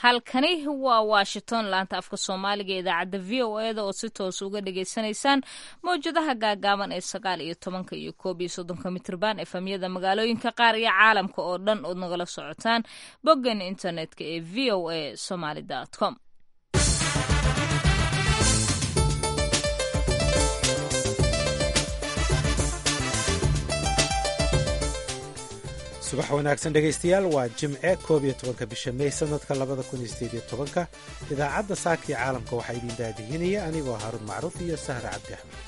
halkani waa washington laanta afka soomaaliga ee idaacadda v o eda oo si toos uga dhagaysanaysaan mawjadaha gaagaaban ee sagaal iyo tobanka iyo koob iyo soddonka mitrban efamyada magaalooyinka qaar iyo caalamka oo dhan ood nagala socotaan boggan internetka ee v o a somaly com subax wanaagsan dhegaystayaal waa jimce koob iyo tobanka bisha mey sanadka labada kun iyo sideed iyo tobanka idaacadda saaka iyo caalamka waxaa idin daadihinaya anigoo haruun macruuf iyo sahra cabdi axmed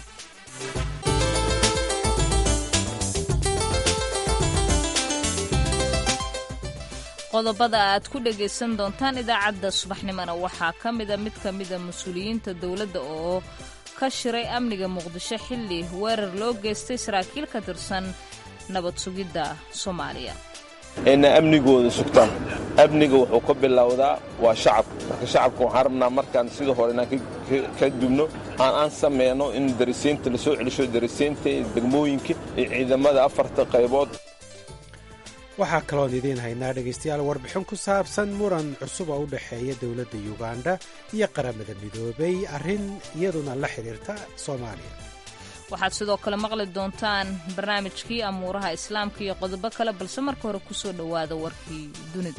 qodobada aad ku dhagaysan doontaan idaacadda subaxnimona waxaa ka mida mid ka mida mas-uuliyiinta dowladda oo ka shiray amniga muqdisho xilli weerar loo geystay saraakiil ka tirsan nabad sugidda soomaaliya inay amnigooda sugtaan amniga wuxuu ka bilowdaa waa shacabka marka shacabka waxaan rabnaa markaan sida hore inaan ka dubno aan aan samayno in darisaynta la soo celisho darisaynta degmooyinka iyo ciidamada afarta qaybood waxaa kaloon idiin haynaa dhegaystayaal warbixin ku saabsan muran cusub oo u dhexeeya dowladda yuganda iyo qaramada midoobay arrin iyaduna la xidhiirta soomaaliya waxaad sidoo kale maqli doontaan barnaamijkii amuuraha islaamka iyo qodobo kale balse marka hore ku soo dhowaada warkii dunida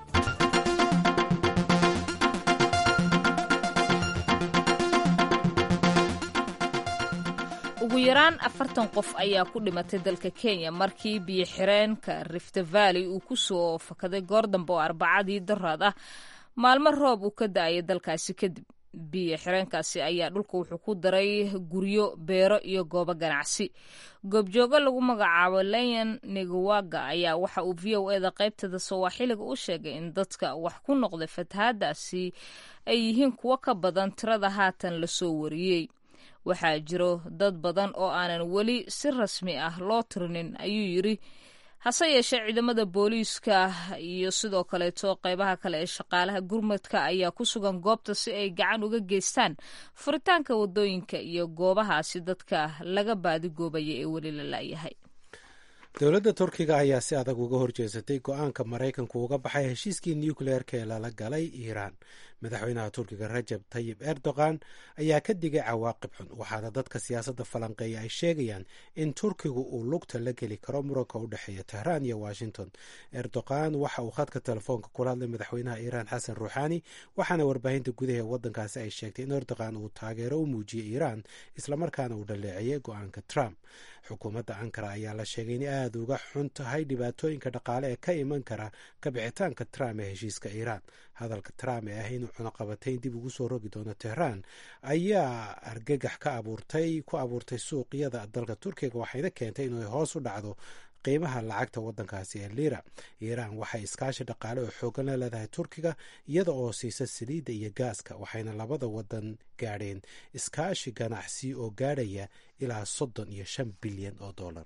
ugu yaraan afartan qof ayaa ku dhimatay dalka kenya markii biyo xireenka rift valley uu ku soo fakaday goor dambe oo arbacadii daraad ah maalmo roob uu ka da-ayay dalkaasi kadib biyo xireenkaasi ayaa dhulka wuxuu ku daray guryo beero iyo goobo ganacsi goobjoogo lagu magacaabo leyan negawaga ayaa waxa uu v o eda qaybtada sawaaxiliga u sheegay in dadka wax ku noqday fatahaadaasi ay yihiin kuwo ka badan tirada haatan lasoo wariyey waxaa jiro dad badan oo aanan weli si rasmi ah loo tirinin ayuu yidri hase yeeshee ciidamada booliiska iyo sidoo kaleeto qeybaha kale ee shaqaalaha gurmadka ayaa ku sugan goobta si ay gacan uga geystaan furitaanka wadooyinka iyo goobahaasi dadka laga baadigoobayo ee weli la laayahay dowladda turkiga ayaa si adag uga horjeesatay go-aanka maraykanku uga baxay heshiiskii nucleerka ee lala galay iiraan madaxweynaha turkiga rajab tayib erdogan ayaa ka digay cawaaqib xun waxaana dadka siyaasadda falanqeeya ay sheegayaan in turkigu uu lugta la geli karo muranka u dhexeeya tehraan iyo washington erdogan waxa uu khadka telefoonka kula hadlay madaxweynaha iiraan xasan ruuxaani waxaana warbaahinta gudaha ee waddankaasi ay sheegtay in erdogan uu taageero u muujiyey iiraan islamarkaana uu dhaleeceeyey go-aanka trump xukuumadda ankara ayaa la sheegay in aada uga xun tahay dhibaatooyinka dhaqaale ee ka iman kara kabixitaanka trump ee heshiiska iiraan hadalka trump ee ah inuu cunaqabatayn dib ugu soo rogi doono tehraan ayaa argagax ka abuurtay ku abuurtay suuqyada dalka turkiga waxayna keentay inay hoos u dhacdo qiimaha lacagta waddankaasi ee liira iiraan waxay iskaashi dhaqaale oo xoogan la leedahay turkiga iyada oo siisa saliidda iyo gaaska waxayna labada wadan gaadheen iskaashi ganacsi oo gaadhaya ilaa soddon iyo shan bilyan oo dollar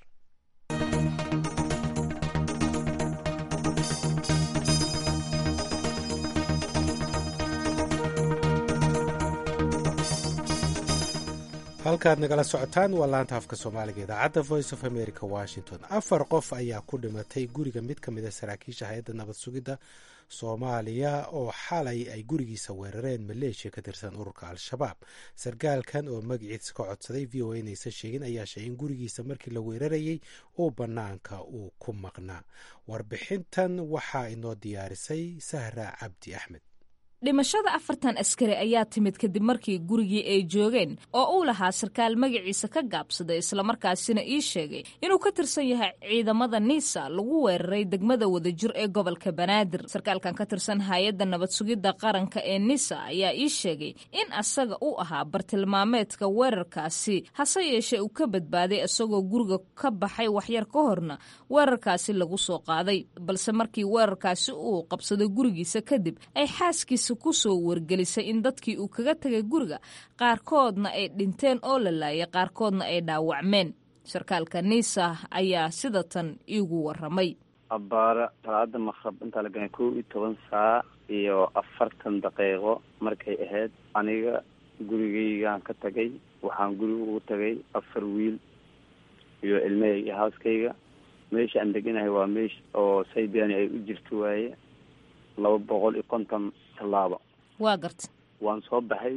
halkaad nagala socotaan waa laanta afka soomaaliga idaacadda voice of america washington afar qof ayaa ku dhimatay guriga mid ka mid a saraakiisha hay-adda nabad sugidda soomaaliya oo xalay ay gurigiisa weerareen maleeshiya ka tirsan ururka al-shabaab sarkaalkan oo magaciisa ka codsaday v o a inaysan sheegin ayaa sheegay in gurigiisa markii la weerarayay uu bannaanka uu ku maqnaa warbixintan waxaa inoo diyaarisay sahra cabdi axmed dhimashada afartan askari ayaa timid kadib markii gurigii ay joogeen oo uu lahaa sarkaal magaciisa ka gaabsaday islamarkaasina ii sheegay inuu ka tirsan yahay ciidamada niisa lagu weeraray degmada wadajir ee gobolka banaadir sarkaalkan ka tirsan hay-adda nabad sugidda qaranka ee nisa ayaa ii sheegay in asaga uu ahaa bartilmaameedka weerarkaasi hase yeeshee uu ka badbaaday isagoo guriga ka baxay waxyar ka horna weerarkaasi lagu soo qaaday balse markii weerarkaasi uu qabsaday gurigiisa kadib ay xaaskiisa kusoo wargelisay in dadkii uu kaga tegay guriga qaarkoodna ay dhinteen oo la laayay qaarkoodna ay dhaawacmeen sarkaalka niisa ayaa sida tan iigu waramay abbaara salaada maqrab intaa la ganay kow iyo toban saac iyo afartan daqiiqo markay ahayd aniga gurigaygaan ka tagay waxaan guriga ugu tagay afar wiil iyo ilmahayga iyo haaskayga meesha aan deganahay waa meesha oo saybiani ay u jirto waaye laba boqol iyo konton tallaabo waa garta waan soo baxay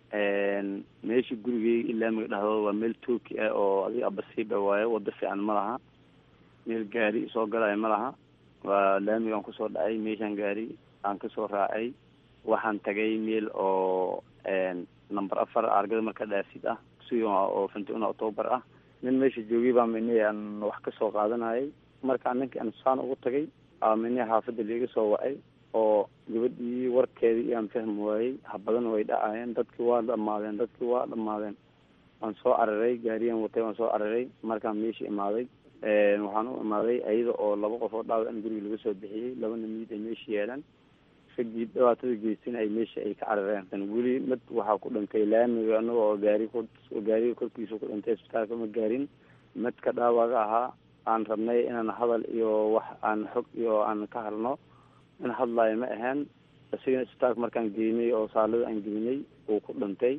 meesha gurigeyga ilaa maga dhahdo waa meel tooki ah oo adiga abasiiba waaye wado fiican ma laha meel gaari soo galaayo ma laha waa laamigaan kusoo dhacay meeshaan gaari aan kasoo raacay waxaan tagay meel oo number afar argada marka dhaasid ah si oo fintina october ah nin meesha joogay baa mini aan wax kasoo qaadanayay markaa ninkii aan saan ugu tagay aa mini xaafadda liiga soo wacay oo gabadhii warkeedii iyaan fahmi waayey habadan way dhacayeen dadkii waa dhamaadeen dadkii waa dhamaadeen waan soo cararay gaariyan watay waan soo cararay markaan meesha imaaday waxaan u imaaday ayada oo laba qof oo dhaawac in guriga laga soo bixiyey labana miid ay meesha yeelaan ragii dhibaatada geystin ay meesha ay ka carareen weli mid waxaa ku dhintay laamiga anaga oo gaari ku gaariga korkiisa ku dhintay isbitaalka ma gaarin midka dhaawaga ahaa aan rabnay inaan hadal iyo wax aan xog iyo aan ka hadlno in hadlaayo ma ahayn isigana isbitaalka markaan geynay oo saalada aan geynay uu ku dhintay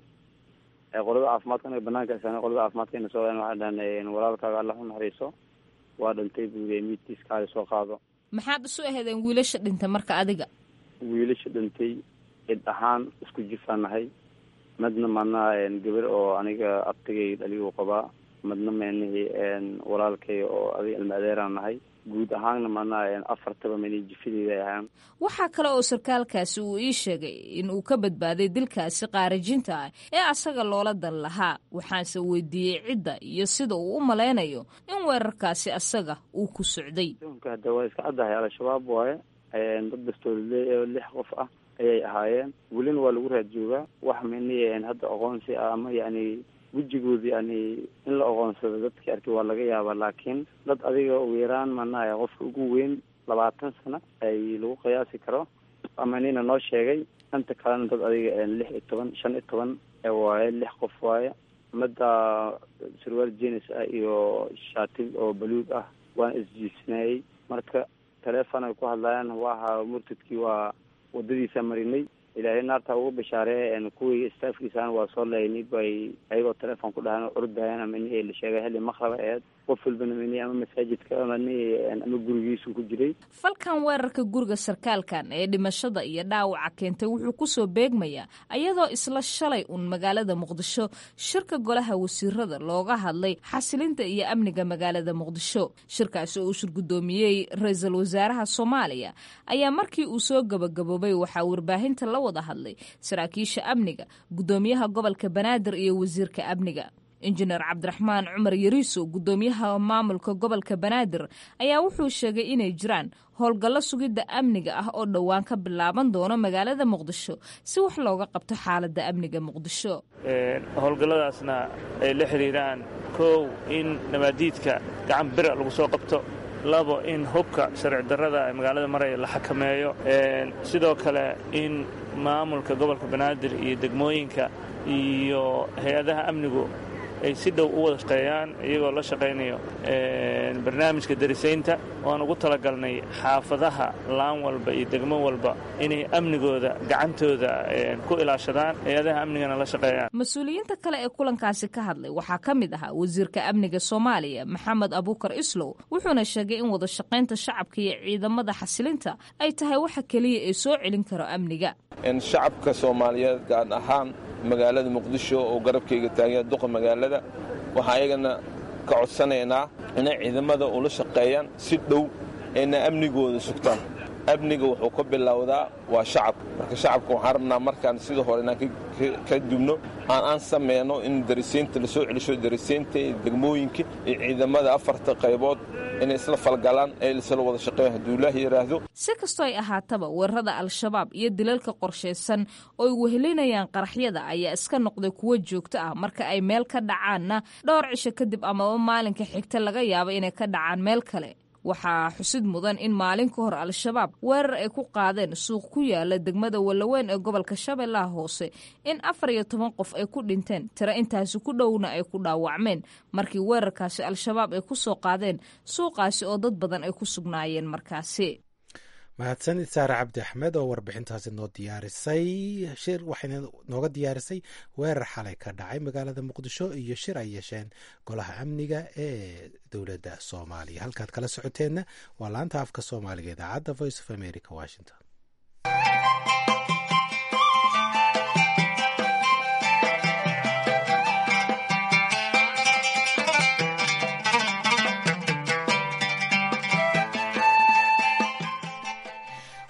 qolada caafimaadka anaga banaanka isaan qolada caafimaadkana soo waxay dhahan walaalkaaga alla u naxariiso waa dhintay buuliya miidkiiskaaga soo qaado maxaad isu aheedeen wiilasha dhintay marka adiga wiilasha dhintay cid ahaan isku jifaan nahay midna maanaha gabar oo aniga abtigay dhaligu qabaa midna meenihii walaalkay oo adiga ilma adeeraan nahay guud ahaanna maanaha afartaba meni jifadeeda ahaan waxaa kale oo sarkaalkaasi uu ii sheegay in uu ka badbaaday dilkaasi qaarajinta ah ee asaga loola dan lahaa waxaanse weydiiyey cidda iyo sida uu u malaynayo in weerarkaasi asaga uu ku socday hada waa iska caddahay al-shabaab waaye dad bastoolile oo lix qof ah ayay ahaayeen welina waa lagu raad joogaa wax mini hadda aqoonsi ah ama yani wejigoodi yani in la aqoonsado dadkii arkay waa laga yaabaa laakiin dad adiga ugu yaraan manaha qofka ugu weyn labaatan sano ay lagu qiyaasi karo ama nina noo sheegay inta kalena dad adiga lix iyo toban shan iyo toban waaye lix qof waaye midda sarwaal jenis ah iyo shaati oo baluug ah waan isjiisnayey marka teleefon ay ku hadlayaan waaha murtadkii waa wadadiisa marinay ilaahay naarta ugu bishaaree kuwii staafkiisaan waa soo laynay bay ayagoo teleefon ku dhahan ordayan ama ni la sheegay xilli maqraba eed qof walbana mini ama masaajidka ama ni ama gurigiisu ku jiray falkan weerarka guriga sarkaalkan ee dhimashada iyo dhaawaca keentay wuxuu kusoo beegmayaa ayadoo isla shalay un magaalada muqdisho shirka golaha wasiirada looga hadlay xasilinta iyo amniga magaalada muqdisho shirkaasi oo uu shirgudoomiyey ra-iisul wasaaraha soomaaliya ayaa markii uu soo gabagaboobay waxaa warbaahinta la wada hadlay saraakiisha amniga gudoomiyaha gobolka banaadir iyo wasiirka amniga injineer cabdiraxmaan cumar yariiso gudoomiyaha maamulka gobolka banaadir ayaa wuxuu sheegay inay jiraan howlgallo sugidda amniga ah oo dhowaan ka bilaaban doono magaalada muqdisho si wax looga qabto xaaladda amniga muqdisho howlgalladaasna ay la xidhiiraan kow in nabaadiidka gacan bira lagu soo qabto labo in hubka sharci darrada ee magaalada maraya la xakameeyo sidoo kale in maamulka gobolka banaadir iyo degmooyinka iyo hay-adaha amnigu ay si dhow u wada shaqeeyaan iyagoo la shaqaynayo barnaamijka darisaynta oan ugu talagalnay xaafadaha laan walba iyo degmo walba inay amnigooda gacantooda ku ilaashadaan hay-adaha amnigana la shaqeeyaan mas-uuliyiinta kale ee kulankaasi ka hadlay waxaa ka mid ahaa wasiirka amniga soomaaliya maxamed abuukar islow wuxuuna sheegay in wada shaqaynta shacabka iyo ciidamada xasilinta ay tahay waxa keliya ee soo celin karo amniga shacabka soomaaliyeed gaar ahaan magaalada muqdisho oo garabkayga taagaya duqa magaalada waxaa ayagana ka codsanaynaa inay ciidamada ula shaqeeyaan si dhow ayna amnigooda sugtaan amniga wuxuu ka bilowdaa waa shacab marka shacabka waxaan rabnaa markaan sida hore inaan ka dubno aan aan sameyno in darisaynta la soo celisho darisaynta iyo degmooyinka iyo ciidamada afarta qaybood inay isla falgalaan ee isla wada shaqeeyan hadduu ilaahi yidhaahdo si kastoo ay ahaataba weerarada al-shabaab iyo dilalka qorshaysan oo ay wehelinayaan qaraxyada ayaa iska noqday kuwo joogto ah marka ay meel ka dhacaanna dhowr cisho kadib amaba maalinka xigta laga yaabo inay ka dhacaan meel kale waxaa xusid mudan in maalin ka hor al-shabaab weerar ay ku qaadeen suuq ku yaala degmada wallaweyn ee gobolka shabeellaha hoose in afar iyo toban qof ay ku dhinteen tiro intaasi ku dhowna ay ku dhaawacmeen markii weerarkaasi al-shabaab ay ku soo qaadeen suuqaasi oo dad badan ay ku sugnaayeen markaasi mahadsanid saare cabdi axmed oo warbixintaasi noo diyaarisay shir waxayna nooga diyaarisay weerar xalay ka dhacay magaalada muqdisho iyo shir ay yeesheen golaha amniga ee dowladda soomaaliya halkaad kala socoteenna waa laanta afka soomaaliga idaacadda voice of america washington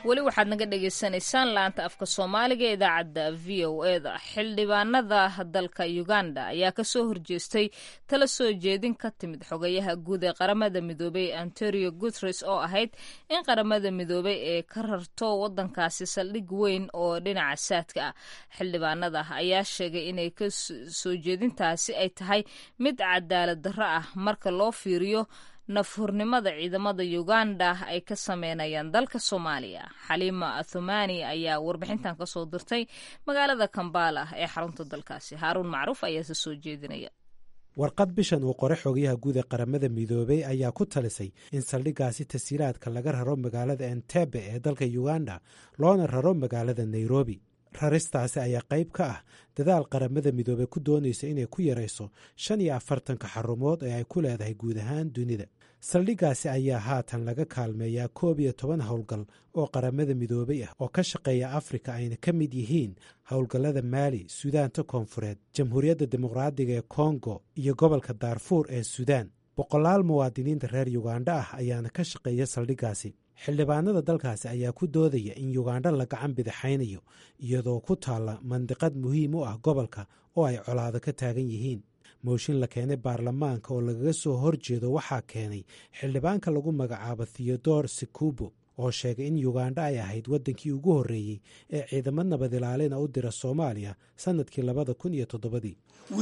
weli waxaad naga dhagaysanaysaan laanta afka soomaaliga ee idaacadda v o e da xildhibaanada dalka uganda ayaa kasoo horjeestay tala soo jeedin ka timid xogayaha guud ee qaramada midoobey antonio guteres oo ahayd in qaramada midoobey ee ka rarto wadankaasi saldhig weyn oo dhinaca saadka ah xildhibaanada ayaa sheegay inay kasoo jeedintaasi ay tahay mid cadaalad darro ah marka loo fiiriyo nafhurnimada ciidamada uganda ay ka sameynayaan dalka soomaaliya xaliima athumani ayaa warbixintan kasoo dirtay magaalada kambala ee xarunta dalkaasi haaruun macruuf ayaase soo jeedinaya warqad bishan uu qore xogayaha guud ee qaramada midoobey ayaa ku talisay in saldhiggaasi tasiilaadka laga raro magaalada entebe ee dalka uganda loona raro magaalada nairobi raristaasi ayaa qayb ka ah dadaal qaramada midoobey ku doonaysa inay ku yarayso shan iyo afartanka xarumood ee ay ku leedahay guud ahaan dunida saldhiggaasi ayaa haatan laga kaalmeeyaa koob iyo toban howlgal oo qaramada midoobey ah oo ka shaqeeya afrika ayna ka mid yihiin howlgallada maali suudaanta koonfureed jamhuuriyadda dimuqraadiga ee kongo iyo gobolka daarfuur ee suudaan boqolaal muwaadiniinta reer yugandha ah ayaana ka shaqeeya saldhiggaasi xildhibaanada dalkaasi ayaa ku doodaya in yugandha la gacan bidixaynayo iyadoo ku taalla mandiqad muhiim u ah gobolka oo ay colaado ka taagan yihiin mooshin la keenay baarlamaanka oo lagaga soo horjeedo waxaa keenay xildhibaanka lagu magacaabo theodor sikubo oo sheegay in yugandha ay ahayd waddankii ugu horreeyey ee ciidamo nabad ilaalina u dira soomaaliya sannadkii labada kun iyo toddobadii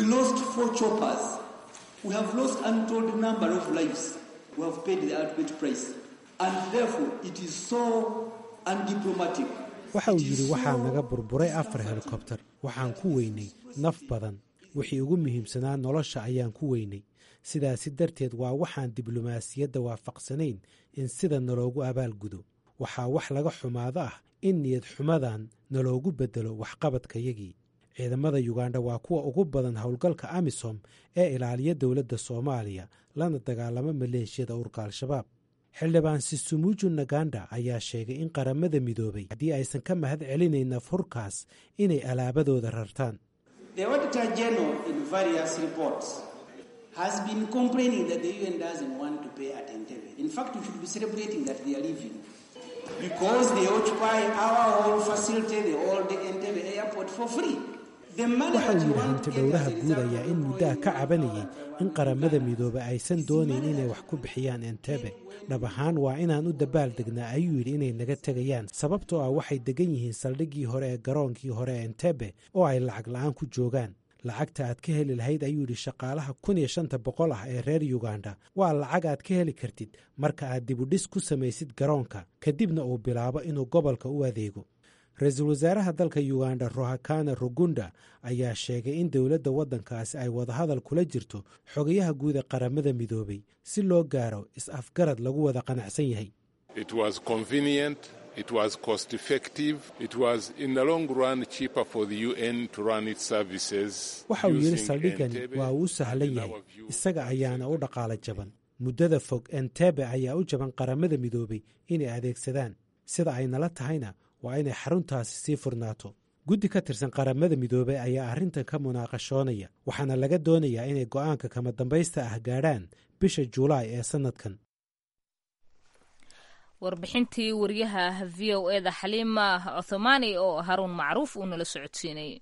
waxa uu yidhi waxaa naga burburay afar helikobter waxaan ku weynay naf badan wixii ugu muhiimsanaa nolosha ayaan ku weynay sidaasi darteed waa waxaan diblomaasiyadda waafaqsanayn in sida naloogu abaalgudo waxaa wax laga xumaado ah in niyad xumadan naloogu beddelo waxqabadkayagii ciidamada yugandha waa kuwa ugu badan howlgalka amisom ee ilaaliya dowladda soomaaliya lana dagaalamo maleeshiyada urka al-shabaab xildhibaan sisumuju naganda ayaa sheegay in qaramada midoobay haddii aysan ka mahad celinayn nafhurkaas inay alaabadooda rartaan waxa uu yidhi hanti dhowraha guud ayaa in muddaha ka cabanayay in qaramada midoobe aysan doonayn inay wax ku bixiyaan entebe dhab ahaan waa inaan u dabaal degnaa ayuu yidhi inay naga tegayaan sababtoo ah waxay degan yihiin saldhiggii hore ee garoonkii hore ee entebe oo ay lacag la-aan ku joogaan lacagta aad ka heli lahayd ayuu yidhi shaqaalaha kun iyo shanta boqol ah ee reer yuganda waa lacag aad ka heli kartid marka aad dibudhis ku samaysid garoonka kadibna uu bilaabo inuu gobolka u adeego ra-iisul wasaaraha dalka yuganda rohakana rugunda ayaa sheegay in dowladda waddankaasi ay wadahadal kula jirto xogayaha guud ee qaramada midoobay si loo gaaro is-afgarad lagu wada qanacsan yahay waxa uu yidhi saldhigani waa uu sahlan yahay isaga ayaana u dhaqaala jaban muddada fog entebe ayaa u jaban qaramada midoobay inay adeegsadaan sida ay nala tahayna waa inay xaruntaasi sii furnaato guddi ka tirsan qaramada midoobey ayaa arrintan ka munaaqashoonaya waxaana laga doonayaa inay go'aanka kama dambaysta ah gaadhaan bisha juulaay ee sannadkan warbixintii wariyaha v o eda xaliima cothomani oo haruun macruuf uu nala socodsiinayay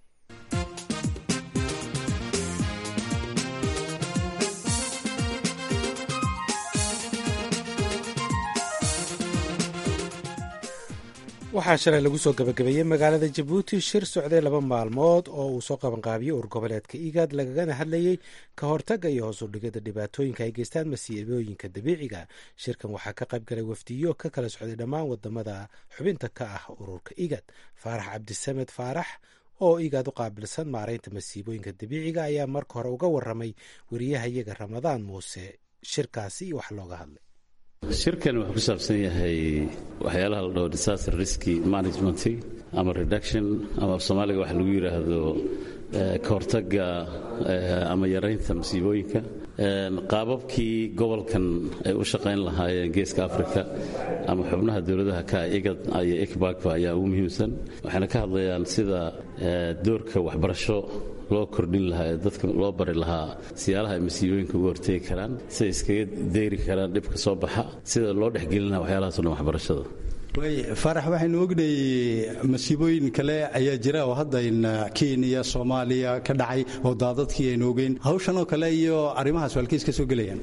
waxaa shalay lagu soo gabagabeeyey magaalada jabuuti shir socday laba maalmood oo uu soo qabanqaabiyey urgoboleedka igaad lagagana hadlayey ka hortagga iyo hoos udhigada dhibaatooyinka ay geystaan masiibooyinka dabiiciga shirkan waxaa ka qayb galay wafdiyo ka kala socday dhammaan wadamada xubinta ka ah ururka igaad faarax cabdisamed faarax oo igaad u qaabilsan maaraynta masiibooyinka dabiiciga ayaa marka hore uga waramay wariyahayaga ramadaan muuse shirkaasi iyo wax looga hadlay shirkan wuxuu ku saabsan yahay waxyaalaha la dhaho disaster risky management ama reduction ama af soomaaliga waxa lagu yidhaahdo ka hortagga ama yaraynta masiibooyinka qaababkii gobolkan ay u shaqayn lahaayeen geeska africa ama xubnaha dowladaha ka igad iyo ikbagba ayaa ugu muhiimsan waxayna ka hadlayaan sida doorka waxbarasho loo kordhin lahaa ee dadka loo bari lahaa siyaalaha ay masiibooyinka uga hortegi karaan siday iskaga deyri karaan dhibka soo baxa sida loo dhexgelin lahaa waxyaalahaasoo dhan waxbarashada way faarax waxaynu ognay masiibooyin kale ayaa jira oo hadda kenya soomaaliya ka dhacay oo daadadkii aynu ogeyn hawshan oo kale iyo arrimahaas waalkiis ka soo gelayaan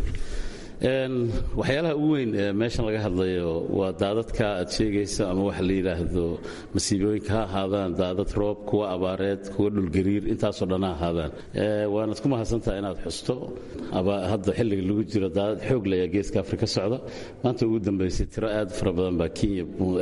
waxyaalaha ugu weyn ee meeshan laga hadlayo waa daadadka aad sheegayso ama waxa la yidhaahdo masiibooyinka ha ahaadaan daadad roob kuwa abaareed kuwa dhulgariir intaasoo dhan ha ahaadaan waanaad ku mahadsantaha inaad xusto hadda xilliga lagu jiro daadad xoog layaa geeska afrika socda maanta ugu dambaysay tiro aad fara badan baa kenya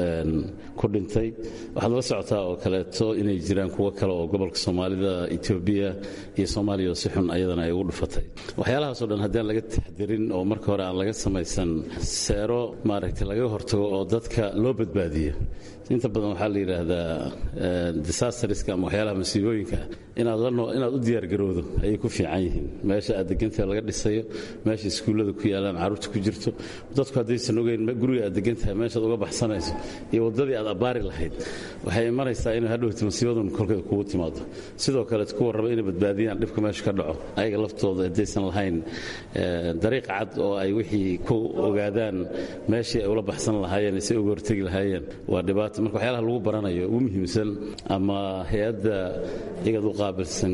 ku dhintay waxaad la socotaa oo kaleeto inay jiraan kuwo kale oo gobolka soomaalida etoobiya iyo soomaaliya oo si xun ayadana ay ugu dhufatay waxyaalahaasoo dhan haddaan laga taxdirin oo marka hore aan laga samaysan seero maaragtay laga hortago oo dadka loo badbaadiyo inta badan waxaa la yidhaahdaa disasterska ama waxyaalaha masiibooyinka inaad inaad u diyaargarowdo ayay ku fiican yihiin meesha aad degantahay laga dhisayo meesha iskuullada ku yaalaan carruurta ku jirto dadku haddaysan ogeyn guriga aad degantahay meeshaad uga baxsanayso iyo waddadii aad abbaari lahayd waxay imanaysaa inay hadhowta masiibadun kolkeeda kugu timaado sidoo kale kuwa raba inay badbaadiyaan dhibka meesha ka dhaco ayaga laftooda haddaysan lahayn dariiq cad oo ay wixii ku ogaadaan meeshii ay ula baxsan lahaayeen si uga hortegi lahaayeen waa dhibaato marka waxyaalaha lagu baranayo ugu muhiimsan ama hay-adda igad u qaabilsan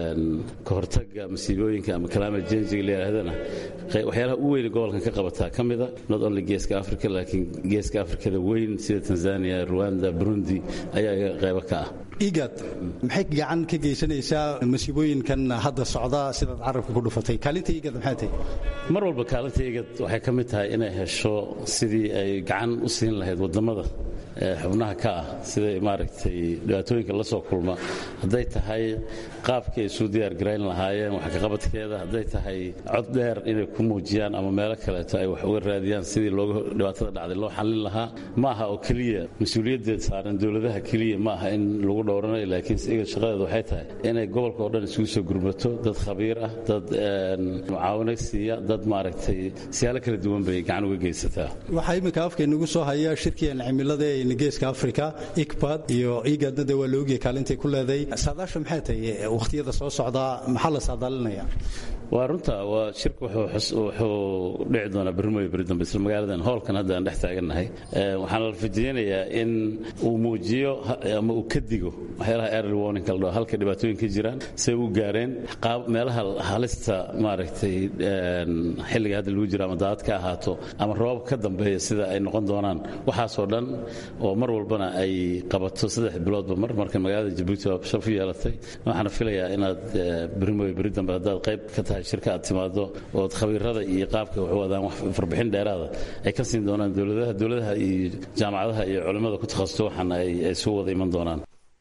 ka hortagga masiibooyinka ama climate changiga la yidhaahdana waxyaalaha u weyne gobolkan ka qabataa ka mida not only geeska africa laakiin geeska afrikada weyn sida tanzania rwanda burundi ayaa iga qaybo ka ah igad maxay gacan ka geysanaysaa masiibooyinkan hadda socda sidaad carabka ku dhufatay kaalinta igad maxay tahay mar walba kaalinta igad waxay ka mid tahay inay hesho sidii ay gacan u siin lahayd waddamada xubnaha ka ah siday maaragtay dhibaatooyinka la soo kulma hadday tahay qaabkii ay isu diyaargarayn lahaayeen wax kaqabadkeeda hadday tahay cod dheer inay ku muujiyaan ama meelo kaleeto ay wax uga raadiyaan sidii looga dhibaatada dhacday loo xallin lahaa ma aha oo keliya mas-uuliyaddeed saaran dowladaha keliya ma aha in lagu dhowranayo laakiin igad shaqadeeda waxay tahay inay gobolka oo dhan isugu soo gurmato dad khabiir ah dad mucaawino siiya dad maaragtay siyaalo kala duwan bay gacan uga geysataa waxaa iminka afkaynagu soo haya shirkigan cimilada ee geeska africa ikbad iyo igadna de waa la ogyahay kaalintay ku leeday saadaasha maxay tahay wakhtiyada soo socdaa maxaa la saadaalinaya waa runta waa shirka wuxuu dhici doonaa berrimooyo beri dambe isla magaaladan hoolkan hadda aan dhex taagannahay waxaana la rajaynayaa in uu muujiyo ama uu ka digo waxyaalaha early warning la dhaho halka dhibaatooyin ka jiraan say u gaareen qaab meelaha halista maaragtay xilliga hadda lagu jiro ama daadad ka ahaato ama roobab ka dambeeya sida ay noqon doonaan waxaasoo dhan oo mar walbana ay qabato saddex biloodba mar marka magaalada jabuuti waa shaf u yeelatay waxaana filayaa inaad berrimooyo beri dambe haddaad qayb ka tahay shirka aad timaado ood khabiirada iyo qaabka wax wadaan wax farbixin dheeraada ay ka siin doonaan dowladaha dowladaha iyo jaamacadaha iyo culimmada ku takhasusto waxaana ay soo wada iman doonaan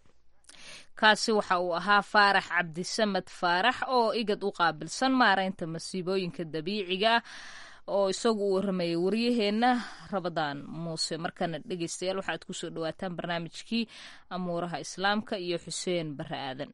kaasi waxa uu ahaa faarax cabdisamed faarax oo igad u qaabilsan maaraynta masiibooyinka dabiiciga oo isagu u waramayay waryaheenna rabadaan muuse markana dhegeystayaal waxaad kusoo dhawaataan barnaamijkii amuuraha islaamka iyo xuseen bare aadan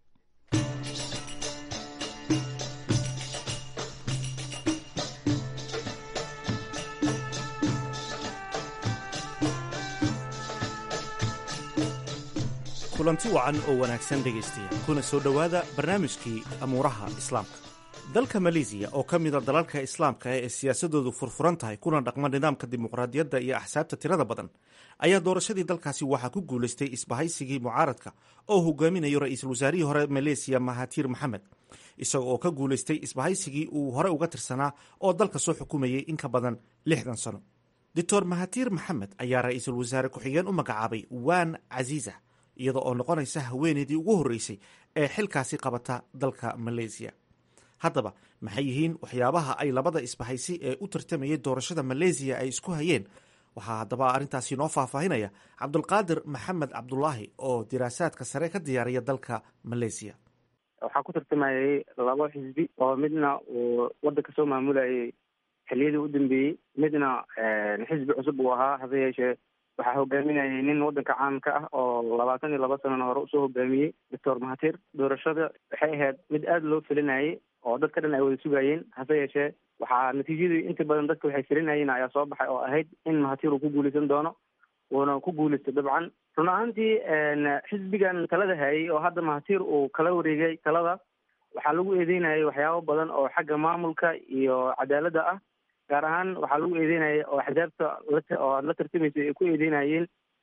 kulanti wacan oo wanaagsan dhegaystayaal kuna soo dhowaada barnaamijkii amuuraha islaamka dalka maleesiya oo ka mida dalalka islaamka ee siyaasadoodu furfuran tahay kuna dhaqma nidaamka dimuqraadiyadda iyo axsaabta tirada badan ayaa doorashadii dalkaasi waxaa ku guulaystay isbahaysigii mucaaradka oo hogaaminayo ra-iisul wasaarihii hore maleesiya mahatir maxamed isaga oo ka guulaystay isbahaysigii uu hore uga tirsanaa oo dalka soo xukumayay in ka badan lixdan sano doctor mahatir maxamed ayaa ra-iisul wasaare ku-xigeen u magacaabay waan casiisa iyada oo noqonaysa haweeneydii ugu horreysay ee xilkaasi qabata dalka maleesiya haddaba maxay yihiin waxyaabaha ay labada isbahaysi ee u tartamayay doorashada maleesiya ay isku hayeen waxaa haddaba arrintaasi noo faahfaahinaya cabdulqaadir maxamed cabdulaahi oo diraasaadka sare ka diyaariya dalka maleesiya waxaa ku tartamayay labo xisbi oo midna uu waddanka soo maamulayay xiliyadii u dambeeyey midna xisbi cusub uu ahaa hase yeeshee waxaa hogaaminayay nin waddanka caamka ah oo labaatan iyo laba sanana hore usoo hogaamiyey doctor mahatir doorashada waxay ahayd mid aada loo felinayay oo dadka dhan ay wada sugayeen hase yeeshee waxaa natiijadii inta badan dadka waxay filinayeen ayaa soo baxay oo ahayd in mahatir uu ku guuleysan doono uuna ku guuleystay dabcan run ahaantii xisbigan talada hayay oo hadda mahatir uu kala wareegay talada waxaa lagu eedeynayay waxyaabo badan oo xagga maamulka iyo cadaaladda ah gaar ahaan waxaa lagu eedeynaya oo axsaabta oo aad la tartamaysay ay ku eedeynayeen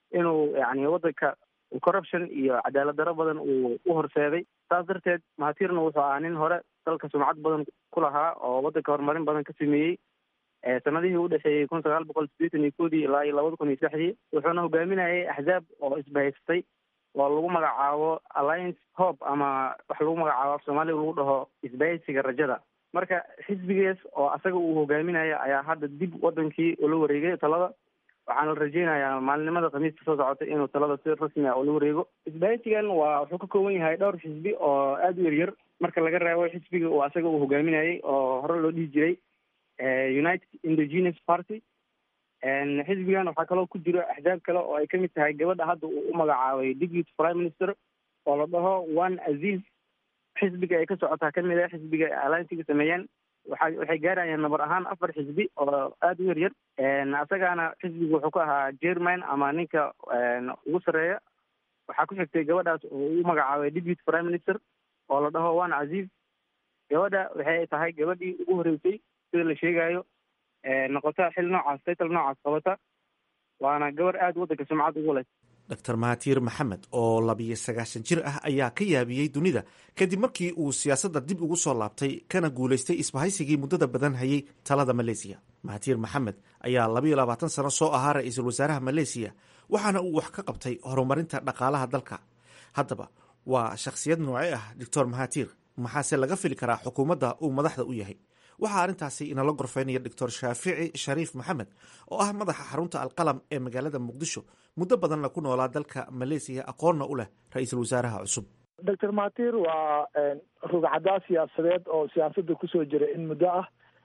inuu yani wadanka corruption iyo cadaalad daro badan uu u horseeday saas darteed mahatirna wuxuu ahaa nin hore dalka sumcad badan ku lahaa oo wadanka horumarin badan ka sameeyey sanadihii u dhexeeyey kun sagaal boqol sideetan iyo koodii ilaa iyo labada kun iyo saddexdii wuxuuna hogaaminayay axzaab oo isbahaystay oo lagu magacaabo alliance hope ama wax lagu magacaabo af soomaaliga lagu dhaho isbahaysiga rajada marka xisbigees oo asaga uu hogaaminaya ayaa hadda dib wadankii ula wareegay talada waxaana la rajeynayaa maalinimada khamiista soo socota inuu talada si rasmi ah ula wareego isbahaysigan waa wuxuu ka kooban yahay dhowr xisbi oo aada u yaryar marka laga reebo xisbiga uu asaga uu hogaaminayay oo hore loo dhihi jiray united indigenous party xisbigan waxaa kaloo ku jiro axzaab kale oo ay kamid tahay gabadha hadda uu u magacaabay deputy prime minister oo la dhaho one aziz xisbiga ay ka socotaa kamid ah xisbiga alliancega sameeyeen waxa waxay gaarayaan nabar ahaan afar xisbi oo aada u yaryar asagaana xisbiga wuxuu ka ahaa jerman ama ninka ugu sarreeya waxaa ku xigtay gabadhaas oo u magacaabay deputy prime minister oo la dhaho one aziz gabadha waxay tahay gabadhii ugu horeysay sida la sheegayo noqota xil noocaas title noocaas qabata waana gabar aada waddanka sumcad ugu leh dr mahatiir maxamed oo labiyo sagaashan jir ah ayaa ka yaabiyey dunida kadib markii uu siyaasadda dib ugu soo laabtay kana guulaystay isbahaysigii muddada badan hayay talada maleesiya mahatiir maxamed ayaa labayo labaatan sano soo ahaa ra-iisul wasaaraha maleesiya waxaana uu wax ka qabtay horumarinta dhaqaalaha dalka haddaba waa shakhsiyad noocee ah doctor mahatiir maxaase laga fili karaa xukuumadda uu madaxda u yahay waxaa arrintaasi inala gorfeynaya doctor shaafici shariif maxamed oo ah madaxa xarunta alqalam ee magaalada muqdisho muddo badanna ku noolaa dalka maleesiya aqoonna u leh ra-iisul wasaaraha cusub doctor mahatir waa rugcadaa siyaasadeed oo siyaasadda kusoo jira in muddo ah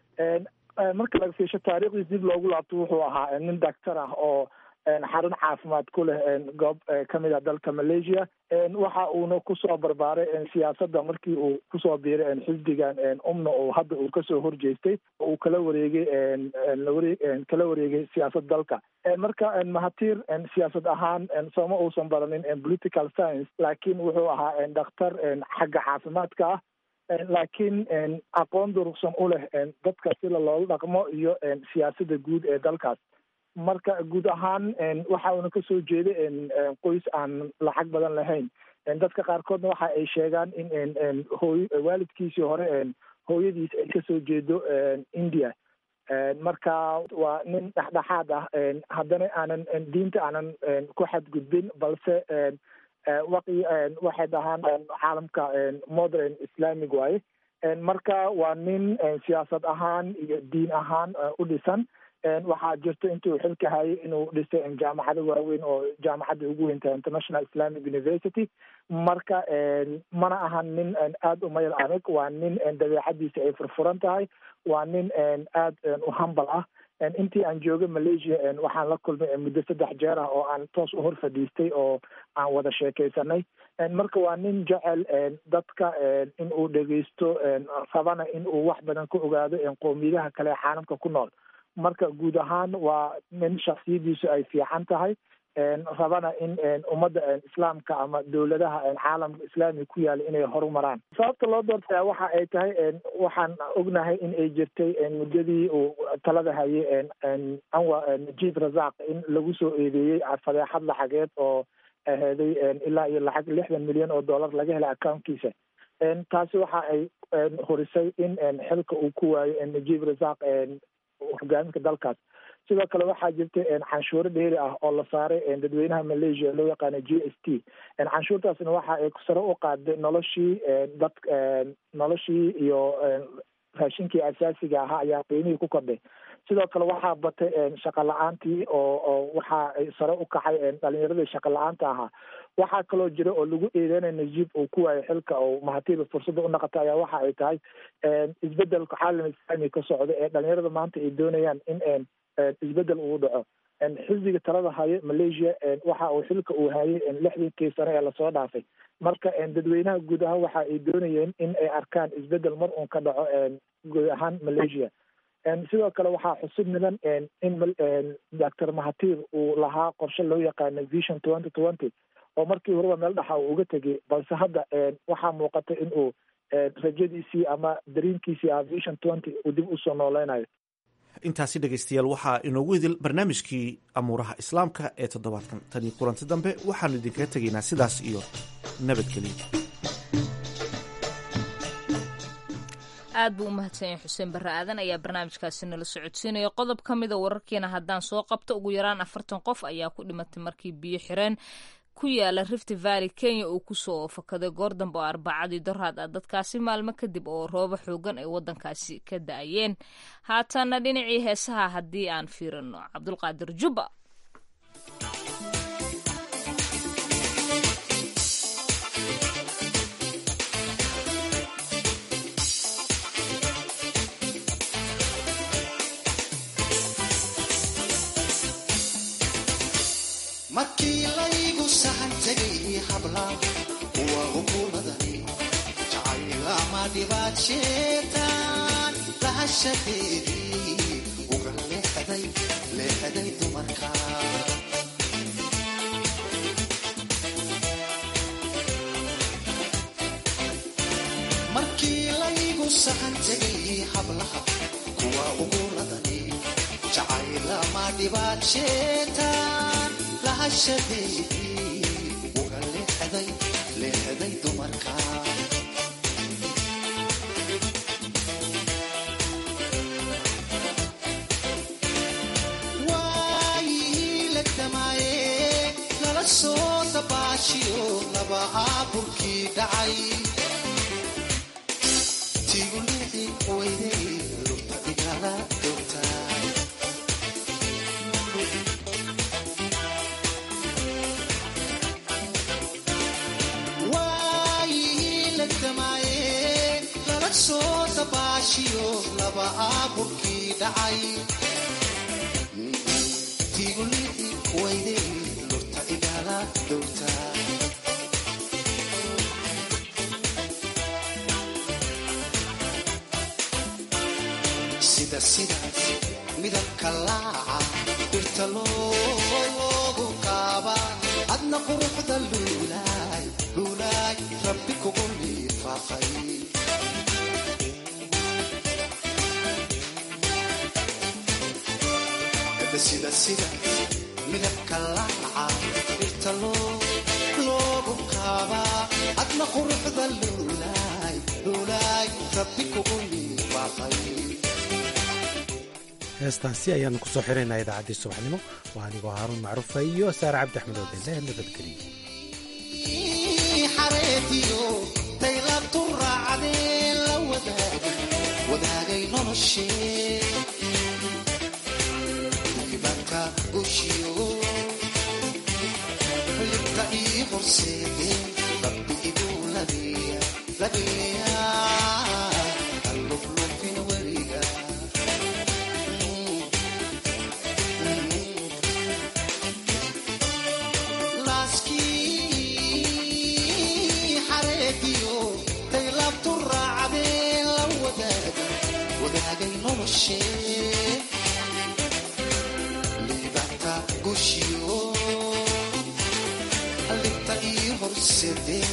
marka laga fiisho taariikhdiis dib loogu laabto wuxuu ahaa nin doctor ah oo xarun caafimaad ku leh goob kamid ah dalka malaysia waxa uuna kusoo barbaaray siyaasadda markii uu kusoo biiray xisbigan umna oo hadda uu kasoo horjeestay oo uu kala wareegay kala wareegay siyaasad dalka marka mahatir siyaasad ahaan sooma uusan baranin political science laakiin wuxuu ahaa dhakhtar xagga caafimaadka ah laakiin aqoon durugsan u leh dadka sida loola dhaqmo iyo siyaasadda guud ee dalkaas marka guud ahaan waxa uuna kasoo jeeday qoys aan lacag badan lahayn dadka qaarkoodna waxa ay sheegaan in hooy waalidkiisii hore hooyadiis ay kasoo jeedo india marka waa nin dhexdhexaad ah haddana aanan diinta aanan ku xadgudbin balse waqi waxay dhahaan caalamka modern islamic waaye marka waa nin siyaasad ahaan iyo diin ahaan u dhisan waxaa jirto intuu xilka hayay inuu dhisay jaamacado waaweyn oo jaamacadda ugu weyntahay international islamic university marka mana ahan nin aada u mayal adag waa nin dabeecadiisa ay furfuran tahay waa nin aada u hambal ah intii aan joogay malaysia waxaan la kulmay muddo saddex jeer ah oo aan toos u hor fadhiistay oo aan wada sheekaysanay marka waa nin jecel dadka in uu dhegeysto rabana in uu wax badan ka ogaado qowmiyadaha kale ee caalamka ku nool marka guud ahaan waa nin shaksiyadiisu ay fiican tahay rabana in ummadda islaamka ama dowladaha caalamka islaamiga ku yaala inay horumaraan sababta loo doortaya waxa ay tahay waxaan ognahay in ay jirtay muddadii uu talada hayay anwa najiib razaq in lagu soo eedeeyey fadeexad lacageed oo aheeday ilaa iyo lacag lixdan milyan oo dollar laga helay accountkiisa taasi waxa ay horisay in xilka uu ku waayo najiib razaq hogaaminka dalkaas sidoo kale waxaa jirta canshuuro dheeri ah oo la saaray dadweynaha malaysia loo yaqaano g s t canshuurtaasna waxa ay sare u qaaday noloshii dad noloshii iyo raashinkii asaasiga ahaa ayaa qiimihii ku kordhay sidoo kale waxaa batay shaqa la-aantii oo oo waxa ay sare u kacay dhalinyaradii shaqa la-aanta ahaa waxaa kaloo jira oo lagu eedeynaya najiib uu ku waayo xilka oo mahatiiba fursadda u naqata ayaa waxa ay tahay isbedelka caalam islaami ka socda ee dhalinyarada maanta ay doonayaan in isbedel uu dhaco xisbiga talada hayo malaysia waxa uu xilka uu hayay lixdankii sano ee lasoo dhaafay marka dadweynaha guud ahaan waxa ay doonayeen in ay arkaan isbedel mar uun ka dhaco guud ahaan malaysia sidoo kale waxaa xusub mudan in doctor mahatir uu lahaa qorshe loo yaqaano vision twenty twenty oo markii horeba meel dhaxa uu uga tegay balse hadda waxaa muuqata in uu rajadiisii ama dariinkiisii ah vision twenty uu dib usoo nooleynayo intaasi dhegaystayaal waxaa inoogu idil barnaamijkii amuuraha islaamka ee toddobaadkan tanii kulanti dambe waxaanu idinkaga tegaynaa sidaas iyo nabadgelyo aad buu u mahadsanyay xuseen barre aadan ayaa barnaamijkaasi nala socodsiinaya qodob ka mida wararkiina haddaan soo qabto ugu yaraan afartan qof ayaa ku dhimatay markii biyo xireen ku yaala rift valley kenya uu kusoo fakaday goor dambe oo arbacadii doraad ah dadkaasi maalmo kadib oo roobo xoogan ay wadankaasi ka da-ayeen haatana dhinacii heesaha haddii aan fiirino cabdulqaadir jubba markii laygu sahan tegay habla kuwa hukuumadani jacaylama dhibaad sheetaan lahashadeedii uga leexday leexday dumarka markii laygu sahan tegay hablaha kuwa hukuumadani jacaylama dhibaad sheetaan lahashadeedii uga leexday leexday dumarka waayihii la damaaye lala soo dabaashiyo laba aaburkii dhacay tigu lici weyday lugta igala doogtaa soo dabaashiyo laba aaburkii dhacay tigulii weyday lurta igala dowtaa sida sidaas midabka laaca dhirta loogu qaaba adna quruxda luulaay luulaay rabbi kugu liifaaqay sida sida midabka laaca dhirta loogu qaabaa adna quruxda luulaay luulaay rabbi kugu liibaaqay heestaasi ayaanu ku soo xiraynaa idaacaddii subaxnimo waa anigoo haaruun macruufa iyo saare cabdi axmed oo belle nabadgeliyo xareediyo daylabtu raacdee la wadaagay wadaagay noloshee libta ii horseede rabbi igu labeeya labeeya alluflufin weliga laaskii xareediyo daylabtu raacdee la wadaaga wadaagay noloshee libta ii horseede